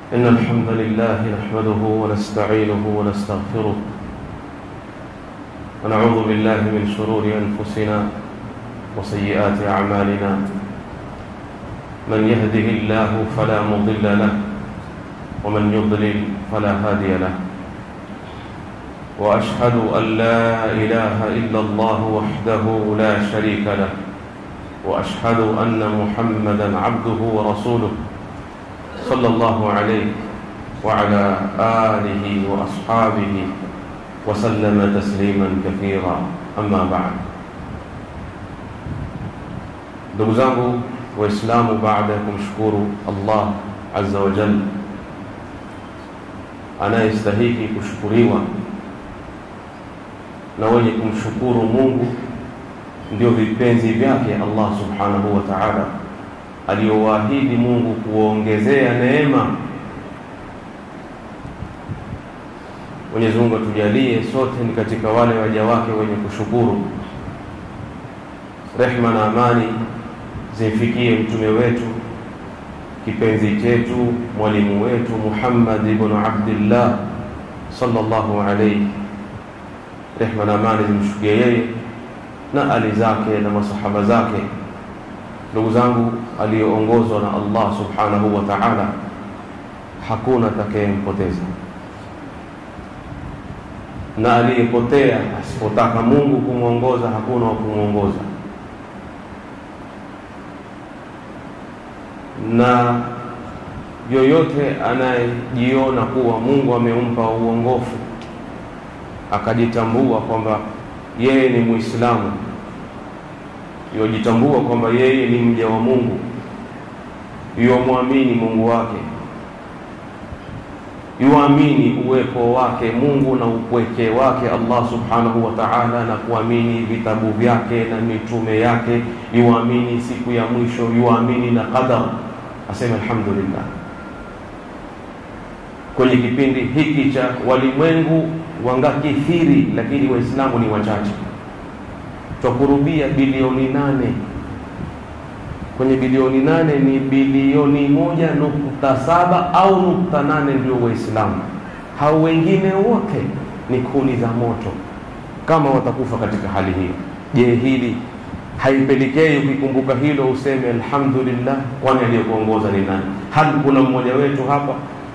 إن الحمد لله نحمده ونستعينه ونستغفره ونعوذ بالله من شرور أنفسنا وسيئات أعمالنا من يهده الله فلا مضل له ومن يضلل فلا هادي له وأشهد أن لا إله إلا الله وحده لا شريك له وأشهد أن محمدا عبده ورسوله صلى الله عليه وعلى آله وأصحابه وسلم تسليما كثيرا أما بعد ndugu zangu waislamu baada ya kumshukuru allah azza wa jal anayestahiki kushukuriwa na wenye kumshukuru mungu ndio vipenzi vyake allah subhanahu wa taala aliyowaahidi mungu kuwaongezea neema mwenyezi mungu atujalie sote ni katika wale waja wake wenye kushukuru rehma na amani zimfikie mtume wetu kipenzi chetu mwalimu wetu muhammad ibnu abdillah sallallahu alaihi rehma na amani zimshukie yeye na ali zake na masahaba zake ndugu zangu aliyoongozwa na allah subhanahu wa taala hakuna atakayempoteza na aliyepotea asipotaka mungu kumwongoza hakuna wa kumwongoza na yoyote anayejiona kuwa mungu amempa uongofu akajitambua kwamba yeye ni muislamu yojitambua kwamba yeye ni mja wa mungu yuwamwamini mungu wake yuamini uwepo wake mungu na upweke wake allah subhanahu wa taala na kuamini vitabu vyake na mitume yake yuamini siku ya mwisho yuamini na qadar aseme alhamdulillah kwenye kipindi hiki cha walimwengu wangakithiri lakini waislamu ni wachache twakurubia bilioni nane kwenye bilioni nane ni bilioni moja nukta saba au nukta nane ndio waislamu hao wengine wote ni kuni za moto kama watakufa katika hali hiyo je hili haipelekei ukikumbuka hilo useme alhamdulillah kwani aliyekuongoza ni nani hali kuna mmoja wetu hapa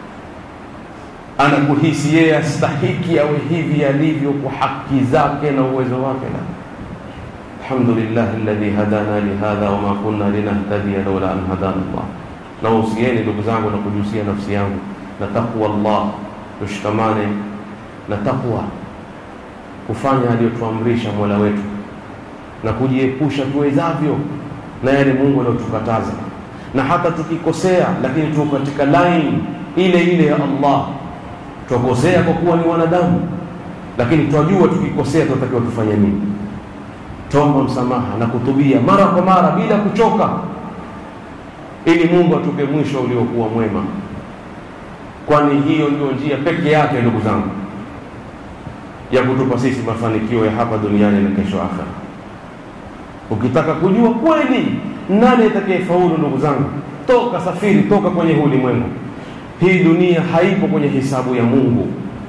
anakuhisi yeye astahiki awe hivi alivyo kwa haki zake na uwezo wake la alhamdulillah alladhi hadana lihadha wama kunna linahtadiya laula an hadana llah nausieni ndugu zangu na kujusia nafsi yangu na taqwa llah tushikamane na taqwa kufanya aliyotuamrisha mola wetu na kujiepusha tuwezavyo na yale mungu aliyotukataza na hata tukikosea lakini tuko katika laini ile ile ya allah twakosea kwa kuwa ni wanadamu lakini twajua tukikosea tunatakiwa tufanye nini tomba msamaha na kutubia mara kwa mara bila kuchoka ili mungu atupe mwisho uliokuwa mwema kwani hiyo ndio njia peke yake ndugu zangu ya kutupa sisi mafanikio ya hapa duniani na kesho akhera ukitaka kujua kweli nani atakayefaulu ndugu zangu toka safiri toka kwenye huu ulimwengu hii dunia haipo kwenye hisabu ya mungu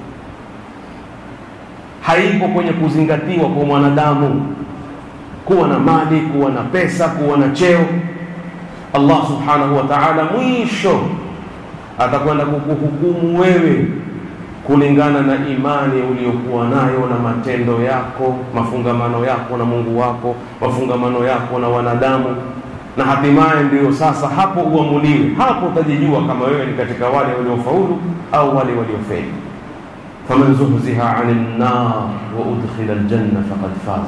haipo kwenye kuzingatiwa kwa mwanadamu kuwa na mali kuwa na pesa kuwa na cheo allah subhanahu wa taala mwisho atakwenda kukuhukumu wewe kulingana na imani uliyokuwa nayo na matendo yako mafungamano yako na mungu wako mafungamano yako na wanadamu na hatimaye ndiyo sasa hapo uamuliwe hapo utajijua kama wewe ni katika wale waliofaulu au wale waliofeli faman zuhziha ani lnar wa udkhila ljanna faqad faz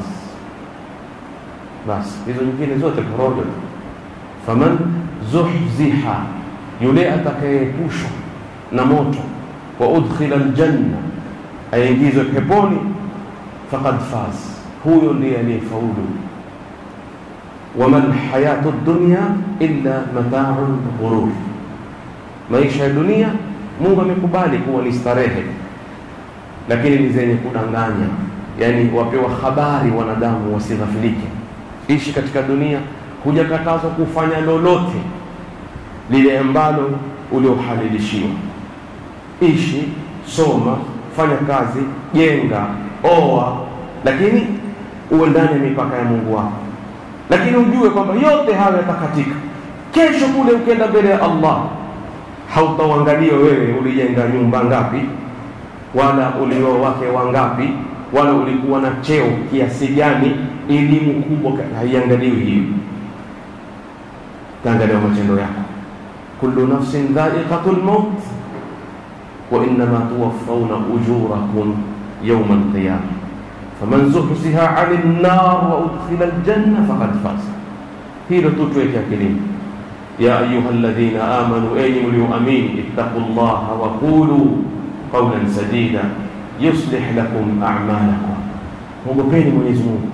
basi hizo nyingine zote porojo faman zuhziha yule atakayeepushwa na moto wa udkhila ljanna aingizwe peponi faqad faz huyo ndiye aliyefaulu wama lhayatu dunya illa matau lghurur maisha ya dunia mungu amekubali kuwa ni starehe lakini ni zenye kudanganya yani wapewa habari wanadamu wasighafilike ishi katika dunia hujakatazwa kufanya lolote lile ambalo uliohalilishiwa. Ishi, soma, fanya kazi, jenga, oa, lakini uwe ndani ya mipaka ya Mungu wako, lakini ujue kwamba yote hayo yatakatika. Kesho kule ukienda mbele ya Allah, hautauangalia wewe ulijenga nyumba ngapi, wala ulioa wake wangapi, wala ulikuwa na cheo kiasi gani, elimu kubwa, haiangaliwi hiyo, taangalia matendo yako. kullu nafsin dha'iqatul maut wa innama tuwaffawna ujurakum yawma alqiyama faman zuhziha 'anil nar wa udkhila aljanna faqad faza. Hilo tu tuweke akilini. ya ayuha alladhina amanu, enyi mlioamini, ittaqullaha wa qulu qawlan sadida yuslih lakum a'malakum, mwogopeni Mwenyezi Mungu,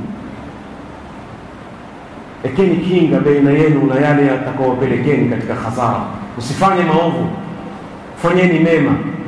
ekeni kinga baina yenu na yale yatakaowapelekeni katika hasara. Usifanye maovu, fanyeni mema.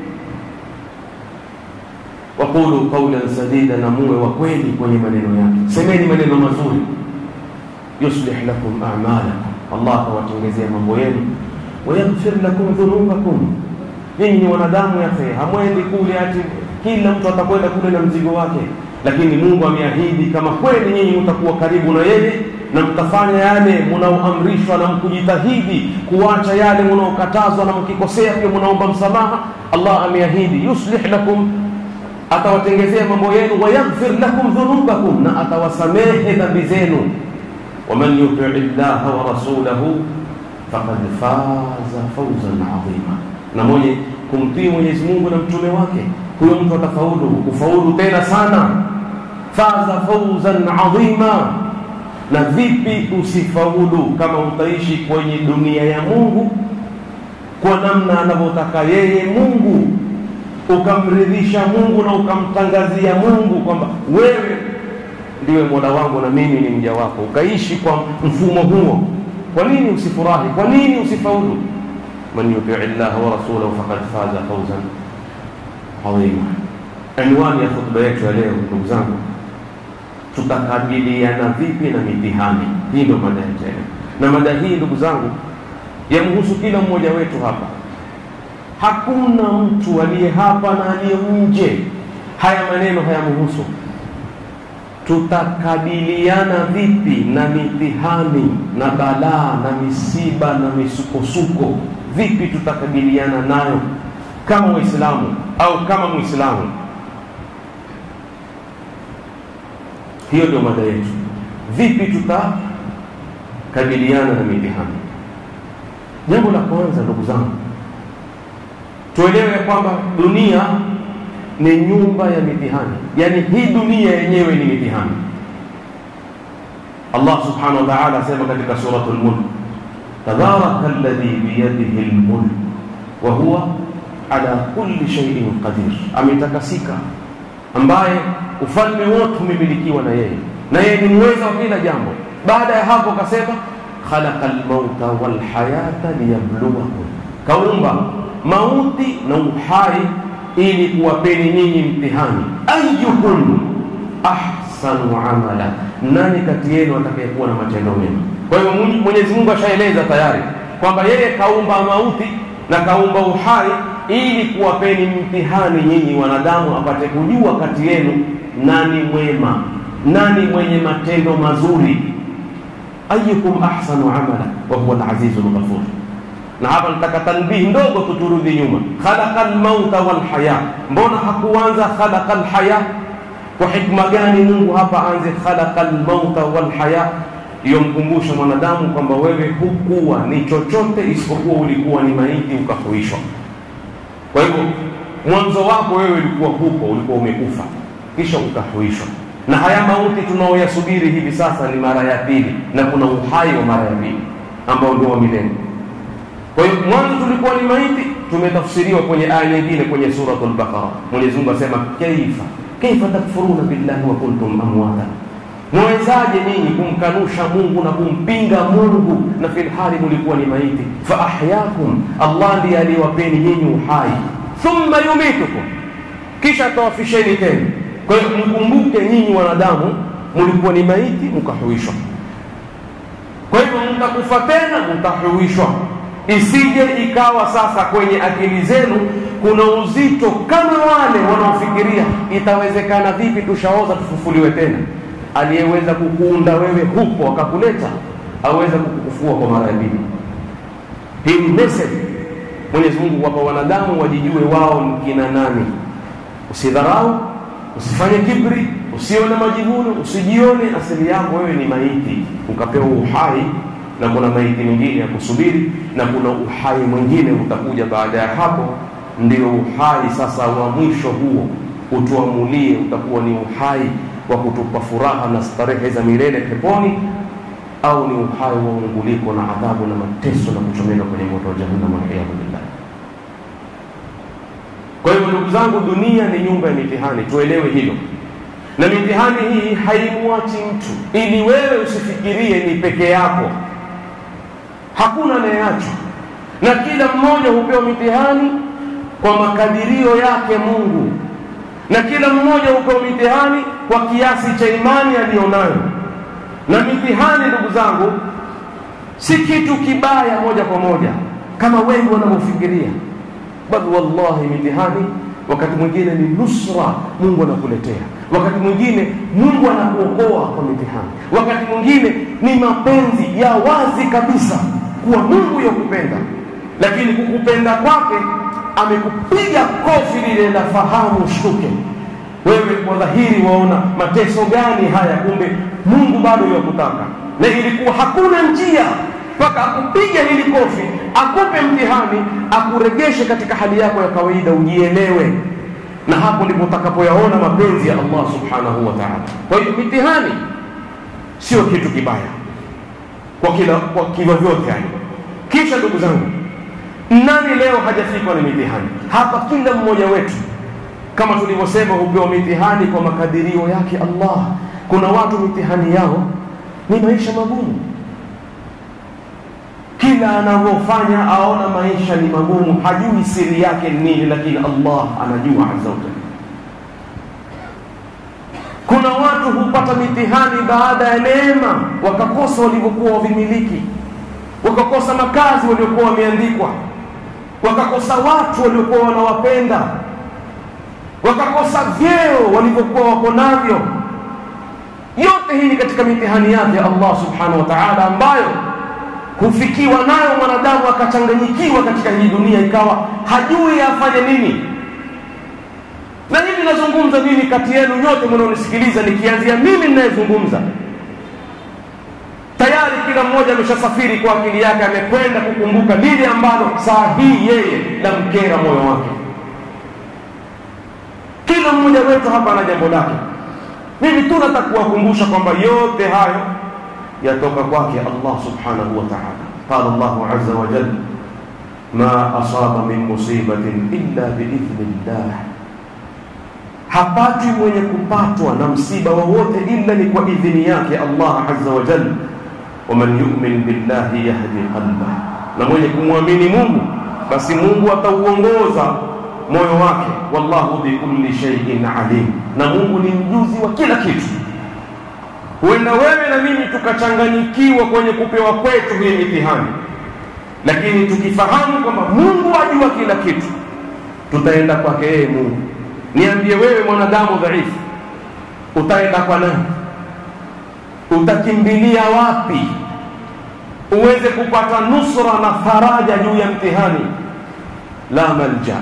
Waqulu qawlan sadida, na muwe wa kweli kwenye maneno yake, semeni maneno mazuri. Yuslih lakum a'malakum, Allah atawatengezea mambo yenu. Wayaghfir lakum dhunubakum, nyinyi ni wanadamu yafe, hamwendi kule ati kila mtu atakwenda kule na mzigo wake, lakini Mungu ameahidi kama kweli nyinyi mtakuwa karibu na yeye na mtafanya yale munaoamrishwa na mkujitahidi kuacha yale munaokatazwa na mkikosea pia munaomba msamaha, Allah ameahidi yuslih lakum, atawatengezea mambo yenu, wayaghfir lakum dhunubakum, na atawasamehe dhambi zenu. Waman yutii llaha wa rasulahu faqad faza fawzan adhima, na mwenye kumtii Mwenyezi Mungu na mtume wake huyo mtu atafaulu kufaulu tena sana. Faza fawzan adhima. Na vipi usifaulu kama utaishi kwenye dunia ya Mungu kwa namna anavyotaka yeye Mungu, ukamridhisha Mungu na ukamtangazia Mungu kwamba wewe ndiwe mola wangu na mimi ni mja wako, ukaishi kwa mfumo huo, kwa nini usifurahi? Kwa nini usifaulu? man yutii llaha wa rasulahu faqad faza fawzan adhima. Anwani ya hotuba yetu ya leo, ndugu zangu, tutakabiliana vipi na mitihani hii? Ndio mada yetu leo, na mada hii ndugu zangu yamhusu kila mmoja wetu hapa. Hakuna mtu aliye hapa na aliye nje, haya maneno hayamhusu. Tutakabiliana vipi na mitihani na balaa na misiba na misukosuko? Vipi tutakabiliana nayo kama Waislamu au kama Muislamu? Hiyo ndio mada yetu. Vipi tutakabiliana na mitihani? Jambo la kwanza, ndugu zangu, tuelewe kwamba dunia ni nyumba ya mitihani, yaani hii dunia yenyewe ni mitihani. Allah subhanahu wa ta'ala asema katika suratul Mulk, tabaraka alladhi biyadihi almulk wa huwa ala kulli shay'in qadir, ametakasika ambaye ufalme wote umemilikiwa na yeye, na yeye ni mweza wa kila jambo. Baada ya hapo akasema khalaqa almauta walhayata liyabluwakum, kaumba mauti na uhai ili kuwapeni nyinyi mtihani. Ayyukum ahsanu amala, nani kati yenu atakayekuwa na matendo mema? Kwa hiyo Mwenyezi Mungu ashaeleza tayari kwamba yeye kaumba mauti na kaumba uhai ili kuwapeni mtihani nyinyi wanadamu, apate kujua kati yenu nani mwema, nani mwenye matendo mazuri. Ayyukum ahsanu amala wa huwa al-azizul ghafur. Na hapa nataka tanbihi ndogo, tuturudi nyuma. Khalaqa al-mauta wal haya, mbona hakuanza khalaqa al-haya? Kwa hikma gani Mungu hapa anze khalaqa al-mauta wal haya? Yomkumbusha mwanadamu kwamba wewe hukuwa ni chochote isipokuwa ulikuwa ni maiti ukahuishwa. Kwa hivyo mwanzo wako wewe ulikuwa huko, ulikuwa umekufa, kisha ukahuishwa. Na haya mauti tunaoyasubiri hivi sasa ni mara ya pili, na kuna uhai wa mara ya pili ambao ndio wa milele. Kwa hiyo mwanzo tulikuwa ni maiti, tumetafsiriwa kwenye aya nyingine kwenye suratul Baqara. Mwenyezi Mungu asema kaifa kaifa takfuruna billahi wa kuntum amwata, mwezaje nyinyi kumkanusha Mungu na kumpinga Mungu na filhali mulikuwa ni maiti? Fa ahyakum, Allah ndiye aliyewapeni nyinyi uhai, thumma yumitukum, kisha atawafisheni tena. Kwa hiyo mkumbuke nyinyi wanadamu mulikuwa ni maiti mkahuishwa. Kwa hivyo mtakufa tena, mtahuishwa isije ikawa sasa kwenye akili zenu kuna uzito kama wale wanaofikiria itawezekana vipi tushaoza tufufuliwe tena aliyeweza kukuunda wewe hupo akakuleta aweza kukufua kwa mara mbili hii ni message mwenyezi mungu wapa wanadamu wajijue wao ni kina nani usidharau usifanye kibri usiwe na majivuno usijione asili yako wewe ni maiti ukapewa uhai na kuna maiti mingine ya kusubiri na kuna uhai mwingine utakuja baada ya hapo ndio uhai sasa wa mwisho huo utuamulie utakuwa ni uhai wa kutupa furaha na starehe za milele peponi au ni uhai wa unguliko na adhabu na mateso na kuchomeka kwenye moto wa jahannam waliyadhu billah kwa hivyo ndugu zangu dunia ni nyumba ya mitihani tuelewe hilo na mitihani hii haimwachi mtu ili wewe usifikirie ni peke yako hakuna anayeachwa na kila mmoja hupewa mitihani kwa makadirio yake mungu na kila mmoja hupewa mitihani kwa kiasi cha imani aliyonayo na mitihani ndugu zangu si kitu kibaya moja kwa moja kama wengi wanavyofikiria bali wallahi mitihani wakati mwingine ni nusra mungu anakuletea wakati mwingine mungu anakuokoa kwa mitihani wakati mwingine ni mapenzi ya wazi kabisa kuwa mungu yakupenda lakini kukupenda kwake amekupiga kofi lile la fahamu shtuke wewe kwa dhahiri waona mateso gani haya kumbe mungu bado yakutaka na ilikuwa hakuna njia mpaka akupige hili kofi akupe mtihani akuregeshe katika hali yako ya kawaida ujielewe na hapo ndipo utakapoyaona mapenzi ya allah subhanahu wa taala kwa hiyo mitihani sio kitu kibaya kwa kila kwa kivyo vyote yani kisha ndugu zangu nani leo hajafikwa na mitihani hapa kila mmoja wetu kama tulivyosema hupewa mitihani kwa makadirio yake allah kuna watu mitihani yao ni maisha magumu kila anavyofanya aona maisha ni magumu hajui siri yake ni nini lakini allah anajua azza wa jalla kuna watu hupata mitihani baada ya neema wakakosa walivyokuwa wavimiliki wakakosa makazi waliokuwa wameandikwa wakakosa watu waliokuwa wanawapenda wakakosa vyeo walivyokuwa wako navyo yote hii ni katika mitihani yake allah subhanahu wa taala ambayo hufikiwa nayo mwanadamu akachanganyikiwa katika hii dunia ikawa hajui afanye nini na hivi nazungumza mimi kati yenu nyote mnaonisikiliza nikianzia mimi ninayezungumza tayari kila mmoja ameshasafiri kwa akili yake amekwenda kukumbuka lile ambalo saa hii yeye lamkera moyo wake kila mmoja wetu hapa ana jambo lake mimi tu nataka kuwakumbusha kwamba yote hayo yatoka kwake allah subhanahu wa taala qala llahu aza wajal ma asaba min musibatin illa biidhni llah hapati mwenye kupatwa na msiba wowote ila ni kwa idhini yake allah aza wajal waman yumin billahi yahdi qalbah na mwenye kumwamini mungu basi mungu atauongoza moyo wake wallahu bikulli shaiin alim na mungu ni mjuzi wa kila kitu huenda wewe na mimi tukachanganyikiwa kwenye kupewa kwetu hii mitihani lakini tukifahamu kwamba mungu ajua kila kitu tutaenda kwake yeye mungu niambie wewe mwanadamu dhaifu utaenda kwa nani utakimbilia wapi uweze kupata nusra na faraja juu ya mtihani la malja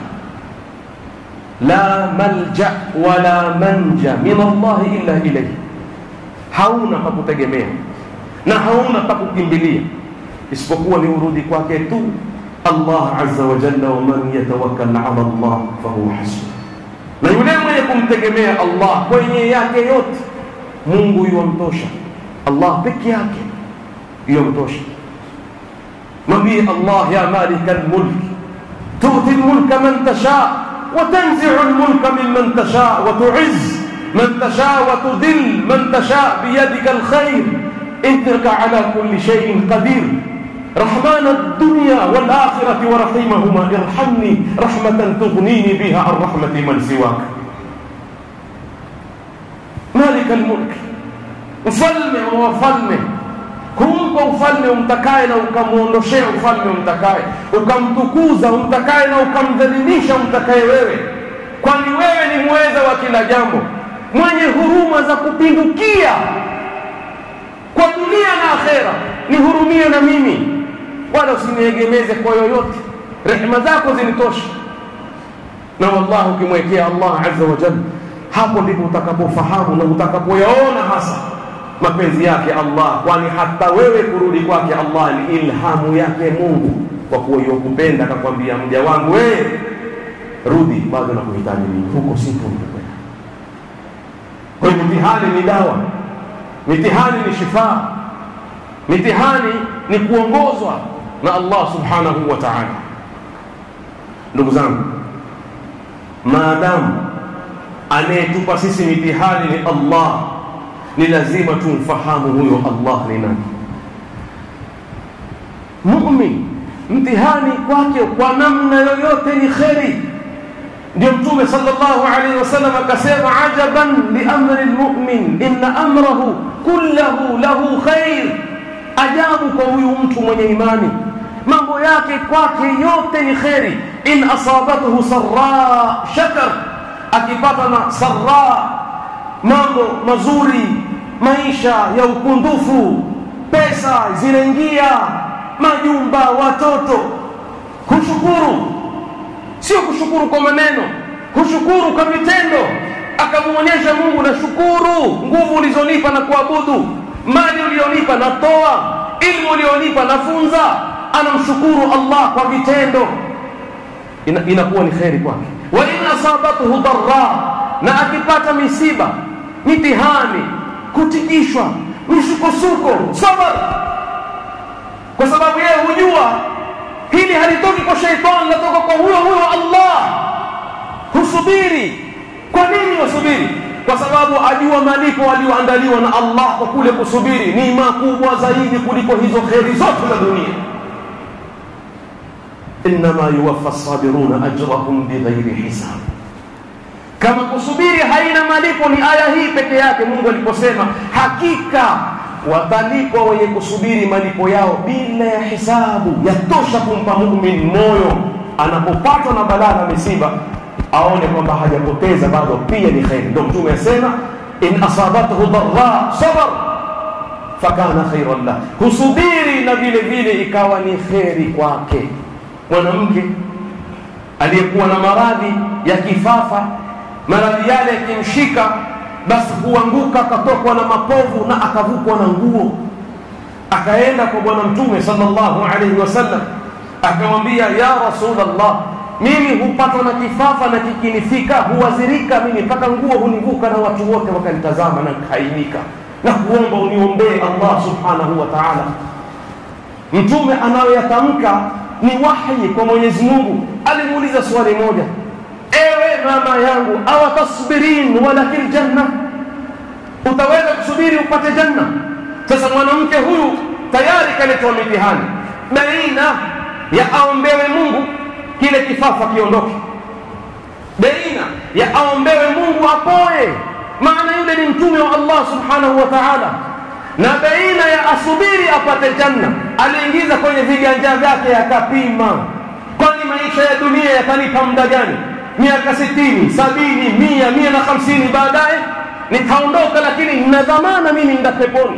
la malja wala manja min allahi illa ilaihi hauna pa kutegemea na hauna pa kukimbilia isipokuwa ni urudi kwake tu allah aza wajalla waman yatawakkal ala allah fahuwa hasbu na yule mwenye kumtegemea allah kwenye yake yote mungu yuwamtosha allah peke yake yuwamtosha mwambie allah ya malika lmulk tuti lmulka man tasha وتنزع الملك ممن تشاء وتعز من تشاء وتذل من تشاء بيدك الخير انك على كل شيء قدير رحمن الدنيا والآخرة ورحيمهما ارحمني رحمة تغنيني بها عن رحمة من سواك مالك الملك mfalme wa wafalme kumpa ufalme umtakaye na ukamwondoshea ufalme umtakaye ukamtukuza umtakaye na ukamdhalilisha umtakaye wewe kwani wewe ni mweza wa kila jambo mwenye huruma za kupindukia kwa dunia na akhera nihurumie na mimi wala usiniegemeze kwa yoyote rehema zako zinitosha na wallahi ukimwekea allah azza wa jalla hapo ndipo utakapofahamu na utakapoyaona hasa mapenzi yake allah kwani hata wewe kurudi kwake allah ni ilhamu yake mungu kwa kuwa yokupenda akakwambia mja wangu wewe rudi bado nakuhitaji mimi huko sipo nitakwenda kwa hiyo mitihani ni dawa mitihani ni shifaa mitihani ni kuongozwa na allah subhanahu wa taala ndugu zangu maadamu anayetupa sisi mitihani ni allah ni lazima tumfahamu huyo allah ni nani mumin mtihani kwake kwa namna yoyote ni kheri ndio mtume sallallahu alaihi wasallam akasema ajaban liamri lmumin inna amrahu kullahu lahu khair ajabu kwa huyu mtu mwenye imani mambo yake kwake yote ni kheri in asabathu sarra shakar akipata na sarra mambo mazuri maisha ya ukundufu pesa zinaingia majumba watoto hushukuru sio kushukuru kwa maneno hushukuru kwa vitendo akamwonyesha mungu na shukuru nguvu ulizonipa na kuabudu mali ulionipa natoa ilmu ulionipa nafunza anamshukuru allah kwa vitendo Ina, inakuwa ni kheri kwake wa in asabathu dharra na akipata misiba mitihani kutikishwa misukosuko sabar kwa sababu yeye hujua hili halitoki kwa sheitani latoka kwa huyo huyo allah husubiri kwa nini wasubiri kwa sababu ajua malipo aliyoandaliwa na allah kwa kule kusubiri ni makubwa zaidi kuliko hizo kheri zote za dunia innama yuwaffa sabiruna ajrahum bighairi hisab kama kusubiri haina malipo ni aya hii peke yake mungu aliposema hakika watalipwa wenye kusubiri malipo yao bila ya hisabu yatosha kumpa mumin moyo anapopatwa na balaa na misiba aone kwamba hajapoteza bado pia ni kheri ndo mtume asema in asabathu dharra sabar fakana khairan lah husubiri na vile vile ikawa ni kheri kwake mwanamke aliyekuwa na maradhi ya kifafa maradhi yale yakimshika basi huanguka akatokwa na mapovu na akavukwa na nguo akaenda kwa bwana mtume sallallahu alaihi wasallam akamwambia ya rasulllah mimi hupatwa na kifafa na kikinifika huwazirika mimi mpaka nguo hunivuka na watu wote wakanitazama na nkaaibika na kuomba uniombee allah subhanahu wa taala mtume anayoyatamka ni wahyi kwa mwenyezi mungu alimuuliza swali moja ewe mama yangu awatasbirin walakil janna utaweza kusubiri upate janna sasa mwanamke huyu tayari kaletwa mitihani baina ya aombewe mungu kile kifafa kiondoke baina ya aombewe mungu apoe maana yule ni mtume wa allah subhanahu wa taala na baina ya asubiri apate janna aliingiza kwenye viganja vyake akapima kwani maisha ya dunia yatanipa muda gani miaka sitini sabini mia mia na hamsini baadaye nitaondoka lakini nina dhamana mimi nda peponi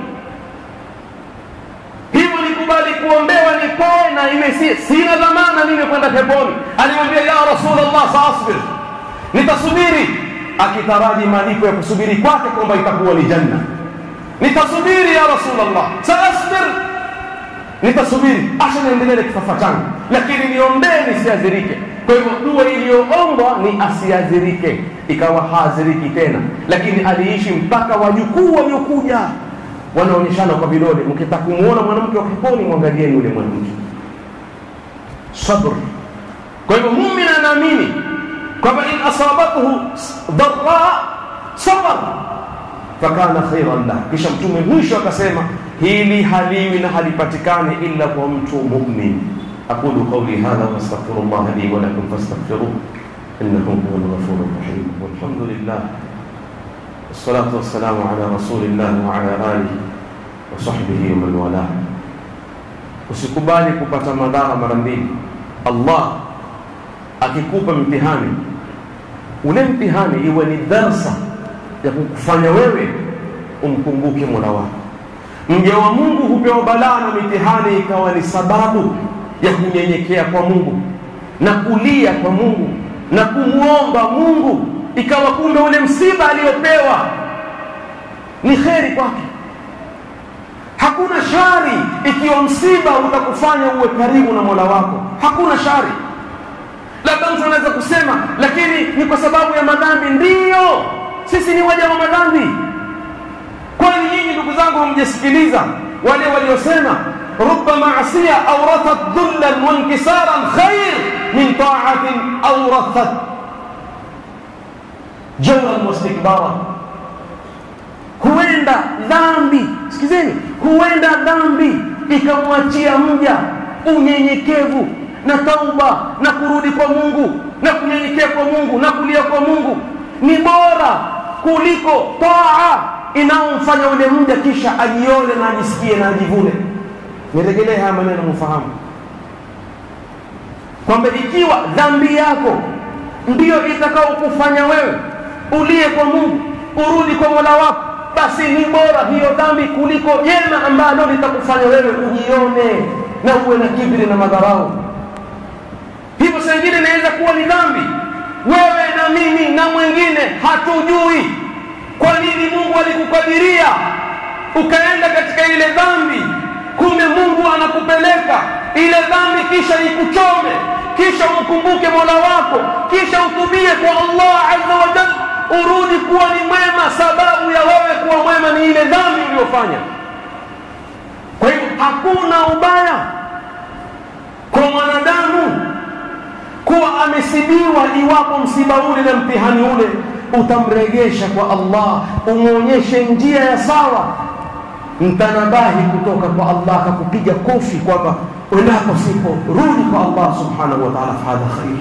hivyo nikubali kuombewa nipoe na iwe si, sina dhamana mimi kwenda peponi alimwambia ya rasulllah saasbir nitasubiri akitaraji malipo ya kusubiri kwake kwamba itakuwa ni janna nitasubiri ya rasulllah saasbir nitasubiri acha niendelee na kifafa changu lakini niombee nisiadhirike kwa hivyo dua iliyoombwa ni asiadhirike ikawa haadhiriki tena lakini aliishi mpaka wajukuu waliokuja wanaonyeshana kwa vidole mkitaka kumwona mwanamke wa peponi mwangalieni yule mwanamke sabr kwa hivyo mumin anaamini kwamba in asabathu dharra sabar fakana khairan lah kisha mtume mwisho akasema hili haliwi na halipatikani illa kwa mtu mumin أقول قولي هذا وأستغفر الله لي ولكم فاستغفروه إنه هو الغفور الرحيم والحمد لله والصلاة والسلام على رسول الله وعلى آله وصحبه ومن والاه usikubali kupata madhara mara mbili allah akikupa mtihani ule mtihani iwe ni darsa ya kukufanya wewe umkumbuke mola wako mja wa mungu hupewa balaa na mitihani ikawa ni sababu ya kunyenyekea kwa mungu na kulia kwa mungu na kumwomba mungu ikawa kumbe ule msiba aliyopewa ni kheri kwake hakuna shari ikiwa msiba utakufanya uwe karibu na mola wako hakuna shari labda mtu anaweza kusema lakini ni kwa sababu ya madhambi ndiyo sisi ni waja wa madhambi kwani nyinyi ndugu zangu hamjasikiliza wale waliosema ruba masia aurathat dhullan wankisaran khair min taatin aurathat jawran wastikbara huenda dhambi sikizeni huenda dhambi ikamwachia mja unyenyekevu na tauba na kurudi kwa mungu na kunyenyekea kwa mungu na kulia kwa mungu ni bora kuliko taa inayomfanya ule mja kisha ajione na ajisikie na ajivune niregelee haya maneno mfahamu kwamba ikiwa dhambi yako ndiyo itakaokufanya wewe ulie kwa mungu urudi kwa mola wako basi ni bora hiyo dhambi kuliko jema ambalo litakufanya wewe ujione na uwe na kibri na madharau hivyo saa ingine inaweza kuwa ni dhambi wewe na mimi na mwingine hatujui kwa nini mungu alikukadiria ukaenda katika ile dhambi kumbe mungu anakupeleka ile dhambi kisha ikuchome kisha umkumbuke mola wako kisha utubie kwa allah azza wa jalla urudi kuwa ni mwema sababu ya wewe kuwa mwema ni ile dhambi uliyofanya kwa hivyo hakuna ubaya kwa mwanadamu kuwa amesibiwa iwapo msiba ule na mtihani ule utamregesha kwa allah umwonyeshe njia ya sawa mtanabahi kutoka kwa allah akakupiga kofi kwamba endapo sipo rudi kwa allah subhanahu wa taala fahadha khair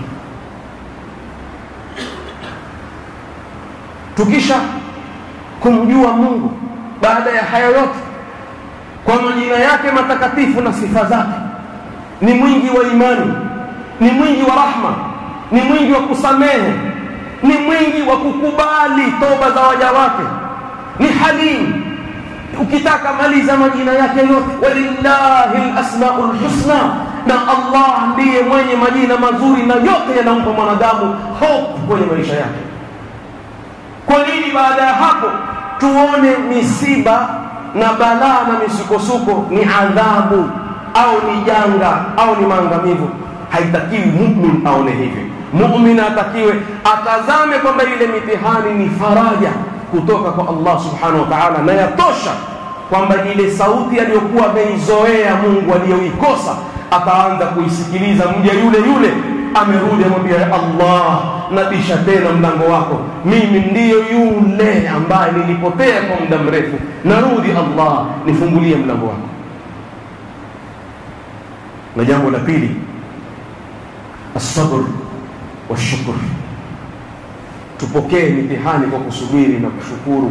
tukisha kumjua mungu baada ya haya yote kwa majina yake matakatifu na sifa zake ni mwingi wa imani ni mwingi wa rahma ni mwingi wa kusamehe ni mwingi wa kukubali toba za waja wake ni halim ukitaka maliza majina yake yote walillahi lasmau lhusna na allah ndiye mwenye majina mazuri na yote yanampa mwanadamu hope kwenye maisha yake kwa nini baada ya hapo tuone misiba na balaa na misukosuko ni adhabu au ni janga au ni maangamivu haitakiwi mumin aone hivi mumin atakiwe atazame kwamba ile mitihani ni faraja kutoka kwa allah subhanahu wa taala na yatosha kwamba ile sauti aliyokuwa ameizoea mungu aliyoikosa ataanza kuisikiliza mja yule yule amerudi amwambia allah nabisha tena mlango wako mimi ndiyo yule ambaye nilipotea kwa muda mrefu narudi allah nifungulie mlango wako na jambo la pili asabr washukr tupokee mitihani kwa kusubiri na kushukuru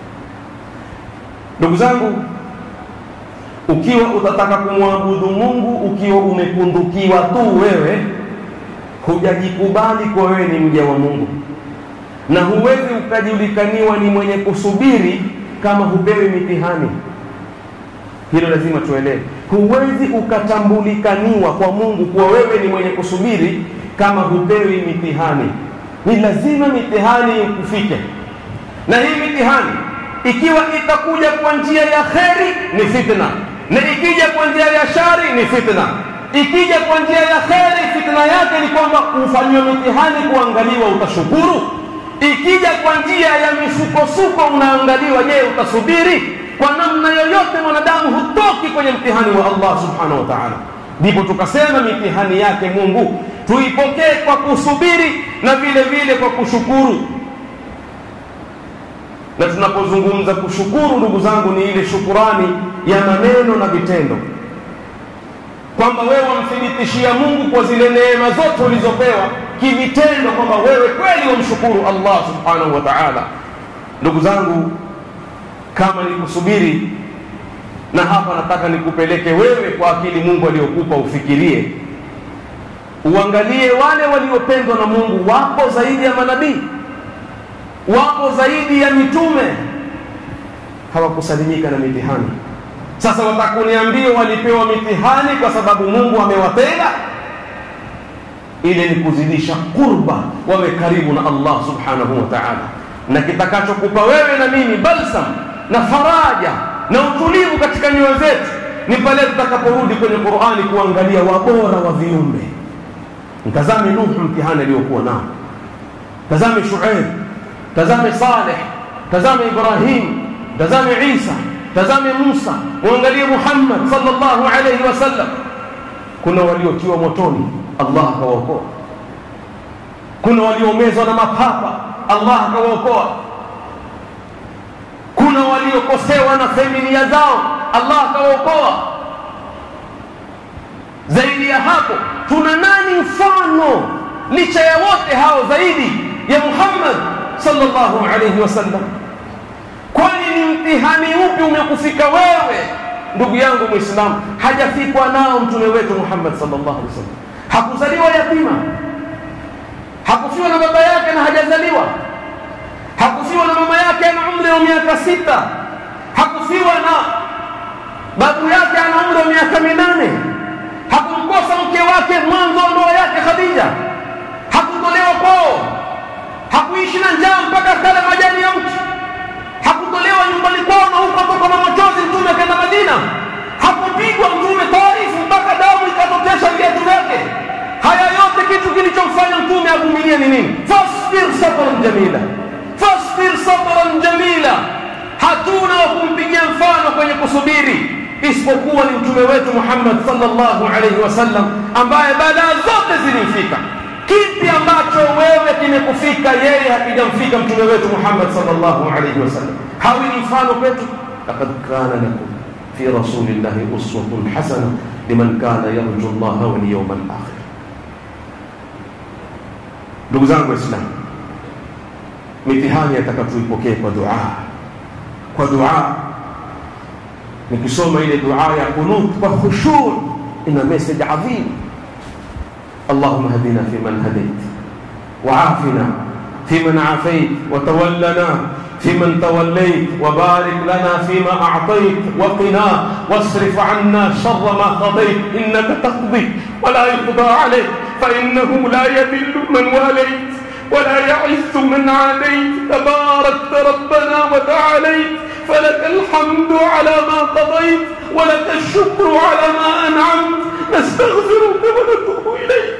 ndugu zangu ukiwa utataka kumwabudu mungu ukiwa umepundukiwa tu wewe hujajikubali kwa wewe ni mja wa mungu na huwezi ukajulikaniwa ni mwenye kusubiri kama hupewi mitihani hilo lazima tuelewe huwezi ukatambulikaniwa kwa mungu kuwa wewe ni mwenye kusubiri kama hupewi mitihani ni lazima mitihani ikufike na hii mitihani ikiwa itakuja kwa njia ya kheri ni fitna na ikija kwa njia ya shari ni fitna ikija kwa njia ya kheri fitna yake ni kwamba ufanyiwe mitihani kuangaliwa utashukuru ikija kwa njia ya misukosuko unaangaliwa je utasubiri kwa namna yoyote mwanadamu hutoki kwenye mtihani wa allah subhanahu wa taala ndipo tukasema mitihani yake mungu tuipokee kwa kusubiri na vile vile kwa kushukuru na tunapozungumza kushukuru ndugu zangu ni ile shukurani ya maneno na vitendo kwamba wewe wamthibitishia mungu kwa zile neema zote ulizopewa kivitendo kwamba wewe kweli wamshukuru allah subhanahu wa taala ndugu zangu kama ni kusubiri na hapa nataka nikupeleke wewe kwa akili mungu aliyokupa ufikirie uangalie wale waliopendwa na mungu wapo zaidi ya manabii wapo zaidi ya mitume hawakusalimika na mitihani sasa watakuniambia walipewa mitihani kwa sababu mungu amewapenda ile ni kuzidisha qurba wawe karibu na allah subhanahu wa taala na kitakachokupa wewe na mimi balsam na faraja na utulivu katika nyoyo zetu ni pale tutakaporudi kwenye qurani kuangalia wabora wa viumbe mtazame nuhu mtihani aliyokuwa nao tazame shuaib tazame saleh tazame ibrahim tazame isa tazame musa muangalie muhammad sallallahu alaihi wasallam kuna waliotiwa motoni allah akawaokoa kuna waliomezwa na mapapa allah akawaokoa kuna waliokosewa na familia zao allah akawaokoa zaidi ya hapo tuna nani mfano licha ya wote hao zaidi ya muhammad sallallahu alaihi wasallam kwani ni mtihani upi umekufika wewe ndugu yangu mwislamu hajafikwa nao mtume wetu muhammad sallallahu alaihi wasallam hakuzaliwa yatima hakufiwa na baba yake na hajazaliwa hakufiwa na mama yake ana umri wa miaka sita hakufiwa na babu yake ana umri wa miaka minane hakumkosa mke wake mwanzo wa ndoa yake khadija hakutolewa kwao hakuishi na njaa mpaka kala majani ya mti hakutolewa nyumbani kwao na huko toka na machozi mtume akaenda madina hakupigwa mtume taarifu mpaka damu ikatotesha viatu vyake haya yote kitu kilichomfanya mtume avumilie ni nini fasbir sabran jamila fasbir sabran jamila hatuna wa kumpigia mfano kwenye kusubiri isipokuwa ni mtume wetu muhammad sallallahu alaihi wasallam ambaye balaa zote zilimfika kipi ambacho wewe kimekufika yeye hakijamfika mtume wetu muhammad sallallahu alaihi wasallam hawi ni mfano kwetu laqad kana lakum fi rasulillahi uswatun hasana liman kana yarju llaha walyauma alakhir ndugu zangu waislamu mitihani yataka tuipokee kwa dua kwa dua nikisoma ile dua ya kunut kwa khushur ina message adhim اللهم اهدنا فيمن هديت وعافنا فيمن عافيت وتولنا فيمن توليت وبارك لنا فيما اعطيت وقنا واصرف عنا شر ما قضيت انك تقضي ولا يقضى عليك فانه لا يذل من واليت ولا يعز من عاديت تباركت ربنا وتعاليت فلك الحمد على ما قضيت ولك الشكر على ما انعمت نستغفرك ونتوب اليك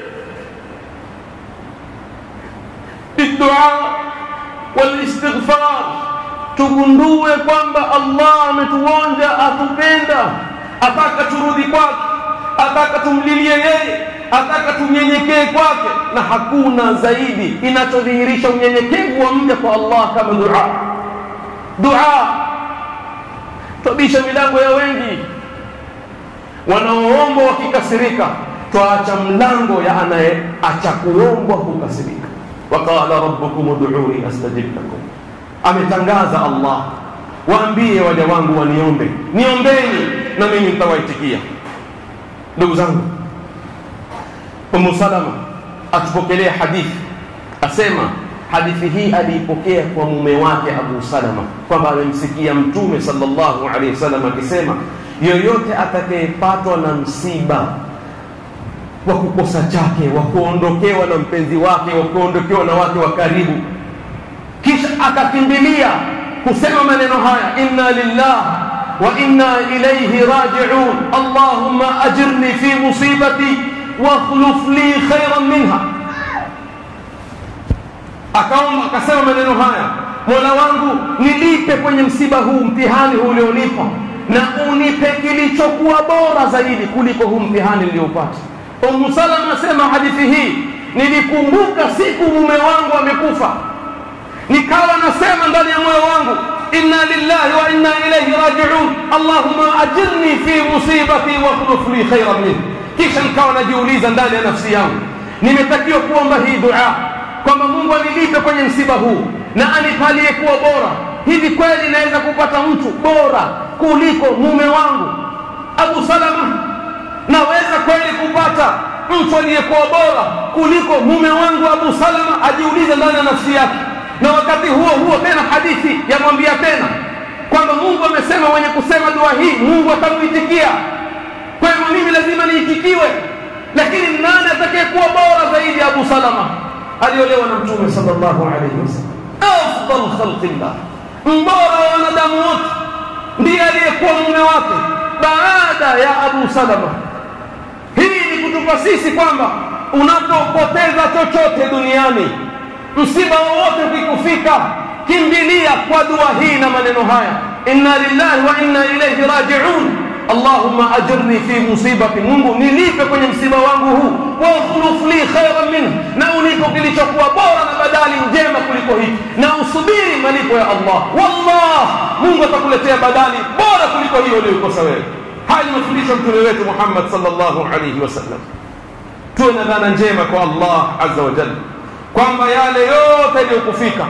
بالدعاء والاستغفار tugundue kwamba allah ametuonja atupenda ataka turudi kwake ataka tumlilie yeye ataka tunyenyekee kwake na hakuna zaidi inachodhihirisha unyenyekevu wa mja kwa allah kama dua dua twabisha milango ya wengi wanaoomba wakikasirika twaacha mlango ya anayeacha kuombwa kukasirika waqala rabbukum ud'uni astajib lakum ametangaza allah waambie waja wangu waniombe niombeni na mimi nitawaitikia ndugu zangu umu salama atupokelea hadithi asema hadithi hii aliipokea kwa mume wake abu salama kwamba amemsikia mtume sallallahu alaihi wasallam akisema yoyote atakayepatwa na msiba wa kukosa chake wa kuondokewa na mpenzi wake wa kuondokewa na wake wa karibu kisha akakimbilia kusema maneno haya inna lillah wa inna ilayhi raji'un allahumma ajirni fi musibati wakhluf li khairan minha akaomba akasema maneno haya mola wangu nilipe kwenye msiba huu mtihani huu ulionipa na unipe kilichokuwa bora zaidi kuliko huu mtihani niliopata umu salama asema hadithi hii nilikumbuka siku mume wangu amekufa nikawa nasema ndani ya moyo wangu inna lillahi wa inna ilayhi rajiun allahumma ajirni fi musibati wakhluf li khairan min kisha nikawa najiuliza ndani ya nafsi yangu nimetakiwa kuomba hii dua kwamba mungu anilipe kwenye msiba huu na anipalie kuwa bora hivi kweli naweza kupata mtu bora kuliko mume wangu abu salama naweza kweli kupata mtu aliyekuwa bora kuliko mume wangu abu salama ajiulize ndani ya nafsi yake na wakati huo huo tena hadithi yamwambia tena kwamba mungu amesema mwenye kusema dua hii mungu atamuitikia kwa hivyo mimi lazima niitikiwe lakini nani atakayekuwa bora zaidi ya abu salama aliolewa na mtume sallallahu alaihi wasallam afdal khalqillah mbora wa wanadamu wote ndiye aliyekuwa mume wake baada ya abu salama hii ni kutupa sisi kwamba unapopoteza chochote duniani msiba wowote ukikufika kimbilia kwa dua hii na maneno haya inna lillahi wa inna ilaihi rajiun allahumma ajirni fi musibati mungu nilipe kwenye msiba wangu huu wakhluf li khairan minhu na unipo kilichokuwa bora na badali njema kuliko hiki na usubiri malipo ya allah wallah mungu atakuletea badali bora kuliko hiyo uliyokosa wewe haya ni mafundisho mtume wetu muhammad sallallahu alaihi wasallam tuwe na dhana njema kwa allah azza wa jalla kwamba yale yote yaliyokufika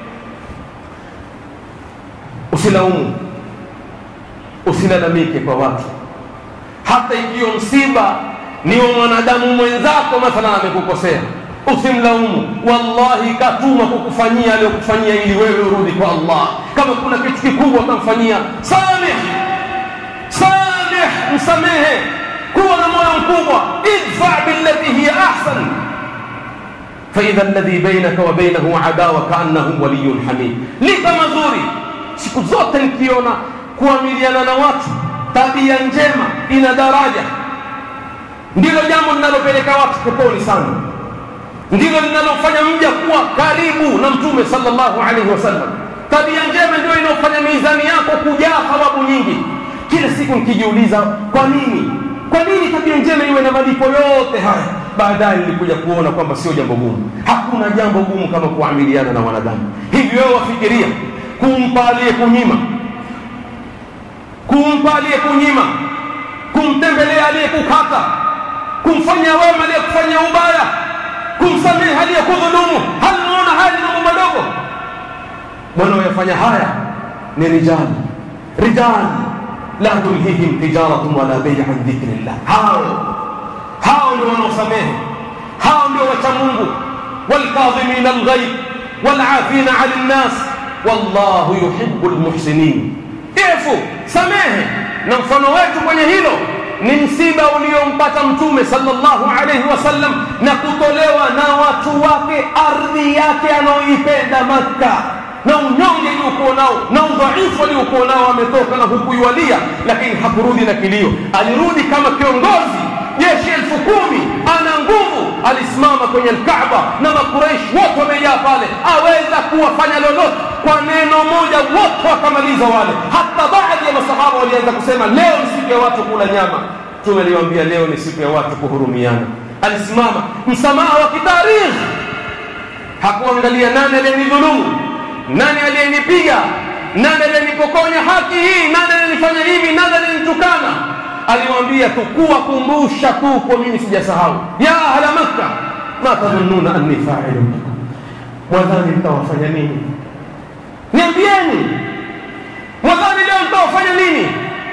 usilaumu usilalamike kwa watu hata ikiwa msiba ni wa mwanadamu mwenzako mathalan amekukosea usimlaumu wallahi katuma kukufanyia aliyokufanyia ili wewe urudi kwa allah kama kuna kitu kikubwa utamfanyia samih samih msamehe kuwa na moyo mkubwa idfa billati hiya ahsan faidha alladhi bainaka wa bainahu adawa kaannahu waliyun hamid lipa mazuri siku zote nikiona kuamiliana na watu tabia njema ina daraja ndilo jambo linalopeleka watu peponi sana ndilo linalofanya mja kuwa karibu na mtume sallallahu alaihi wasallam tabia njema ndio inaofanya mizani yako kujaa thawabu nyingi kila siku nikijiuliza kwa nini kwa nini tabia njema iwe na malipo yote haya baadaye nilikuja kuona kwamba sio jambo gumu hakuna jambo gumu kama kuamiliana na wanadamu hivi wewe wafikiria kumpa aliyekunyima kumpa aliyekunyima kumtembelea aliyekukata kumfanya wema aliyekufanya ubaya kumsamehe aliyekudhulumu hal unaona haya ni mambo madogo wanaoyafanya haya ni rijali rijali la tulhihim tijaratun wala bei an dhikrillah hao hao ndio wanaosamehe hao ndio wacha mungu walkadhimina alghaib walafina ani nnas wallahu yuhibu lmuhsinin efu samehe na mfano wetu kwenye hilo ni msiba uliompata mtume sallallahu alaihi wasallam na kutolewa na watu wake ardhi yake anaoipenda makka na unyonge aliokuwa nao na udhaifu aliokuwa nao ametoka na hukuiwalia lakini hakurudi na kilio alirudi kama kiongozi jeshi elfu kumi ana nguvu alisimama kwenye lkaba na makureishi wote wamejaa pale aweza kuwafanya lolote kwa neno moja wote wakamaliza wale hata baadhi ya masahaba walianza kusema leo ni siku ya watu kula nyama mtume aliwaambia leo ni siku ya watu kuhurumiana alisimama msamaha wa kitarikhi hakuangalia nani aliyenidhulumu nani aliyenipiga nani aliyenipokonya haki hii nani aliyenifanya hivi nani aliyenitukana aliwaambia tu kuwakumbusha tu kwa mimi sijasahau ya ahla makka ma tadhunnuna anni fa'ilun bikum mwadhani mtawafanya nini niambieni mwadhani leo mtawafanya nini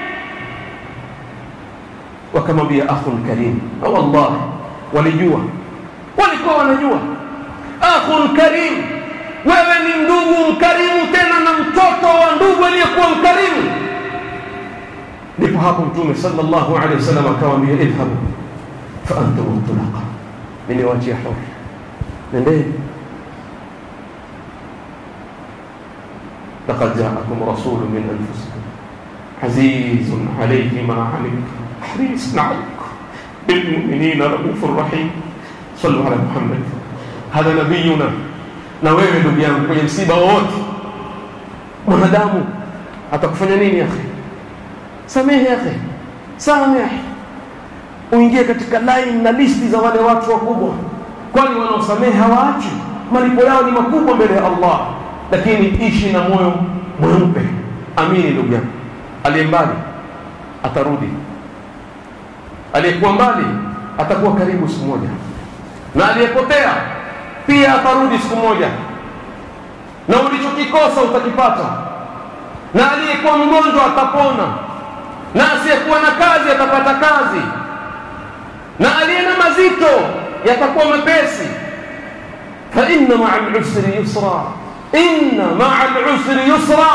wakamwambia akhun karim wallahi walijua walikuwa wanajua akhun karim wewe ni ndugu mkarimu tena na mtoto wa ndugu aliyekuwa mkarimu ndipo hapo mtume sallallahu alaihi wasallam akawaambia idhhabu fa antum tulaqa niliwaachia huru nendeni لقد جاءكم رسول من انفسكم عزيز عليه ما عنتم حريص عليكم بالمؤمنين رؤوف رحيم صلوا على محمد هذا نبينا na wewe ndugu yangu kwenye msiba wowote mwanadamu atakufanya nini akhi samehe akhi samehe uingie katika line na listi za wale watu wakubwa kwani wanaosamehe hawaachi malipo yao ni makubwa mbele ya allah lakini ishi na moyo mweupe amini ndugu yangu aliye mbali atarudi aliyekuwa mbali atakuwa karibu siku moja na aliyepotea pia atarudi siku moja na ulichokikosa utakipata na aliyekuwa mgonjwa atapona na asiyekuwa na kazi atapata kazi na aliye na mazito yatakuwa mepesi fa inna maa lusri yusra inna maa lusri yusra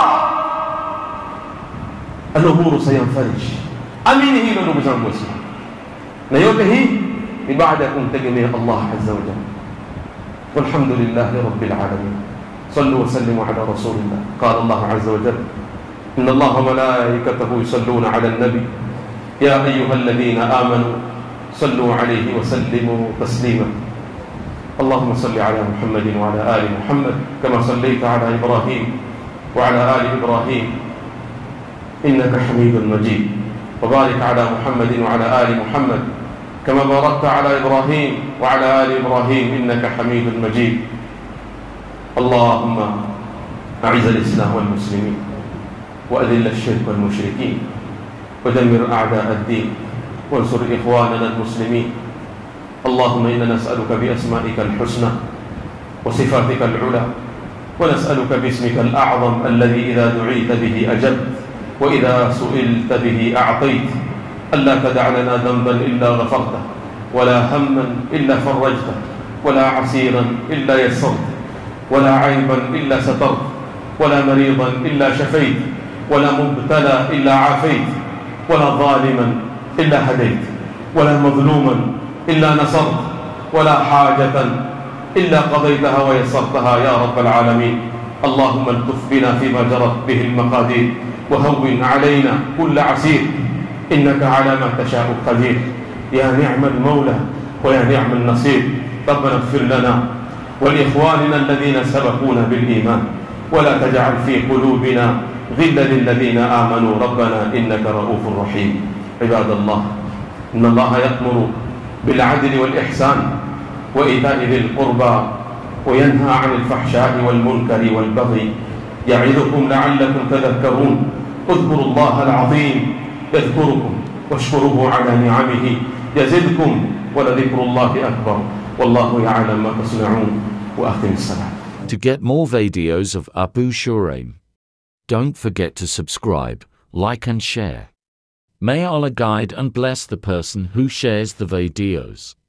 alumuru sayanfarij amini hilo ndugu zangu waislamu na yote hii ni baada ya kumtegemea allah aza wajal والحمد لله رب العالمين صلوا وسلموا على رسول الله قال الله عز وجل إن الله وملائكته يصلون على النبي يا أيها الذين آمنوا صلوا عليه وسلموا تسليما اللهم صل على محمد وعلى آل محمد كما صليت على إبراهيم وعلى آل إبراهيم إنك حميد مجيد وبارك على محمد وعلى آل محمد كما باركت على إبراهيم وعلى آل إبراهيم إنك حميد مجيد اللهم أعز الإسلام والمسلمين وأذل الشرك والمشركين ودمر أعداء الدين وانصر إخواننا المسلمين اللهم إنا نسألك بأسمائك الحسنى وصفاتك العلى ونسألك باسمك الأعظم الذي إذا دعيت به أجبت وإذا سئلت به أعطيت ألا تدع لنا ذنبا إلا غفرته ولا هما إلا فرجته ولا عسيرا إلا يسرت ولا عيبا إلا سترت ولا مريضا إلا شفيت ولا مبتلى إلا عافيت ولا ظالما إلا هديت ولا مظلوما إلا نصرت ولا حاجة إلا قضيتها ويسرتها يا رب العالمين اللهم الطف بنا فيما جرت به المقادير وهون علينا كل عسير إنك على ما تشاء قدير يا نعم المولى ويا نعم النصير ربنا اغفر لنا ولإخواننا الذين سبقونا بالإيمان ولا تجعل في قلوبنا غلا للذين آمنوا ربنا إنك رؤوف رحيم عباد الله إن الله يأمر بالعدل والإحسان وإيتاء ذي القربى وينهى عن الفحشاء والمنكر والبغي يعظكم لعلكم تذكرون اذكروا الله العظيم يذكركم واشكروه على نعمه يزدكم ولذكر الله أكبر والله يعلم ما تصنعون وأقم الصلاة To get more videos of Abu Shuraim, don't forget to subscribe, like and share. May Allah guide and bless the person who shares the videos.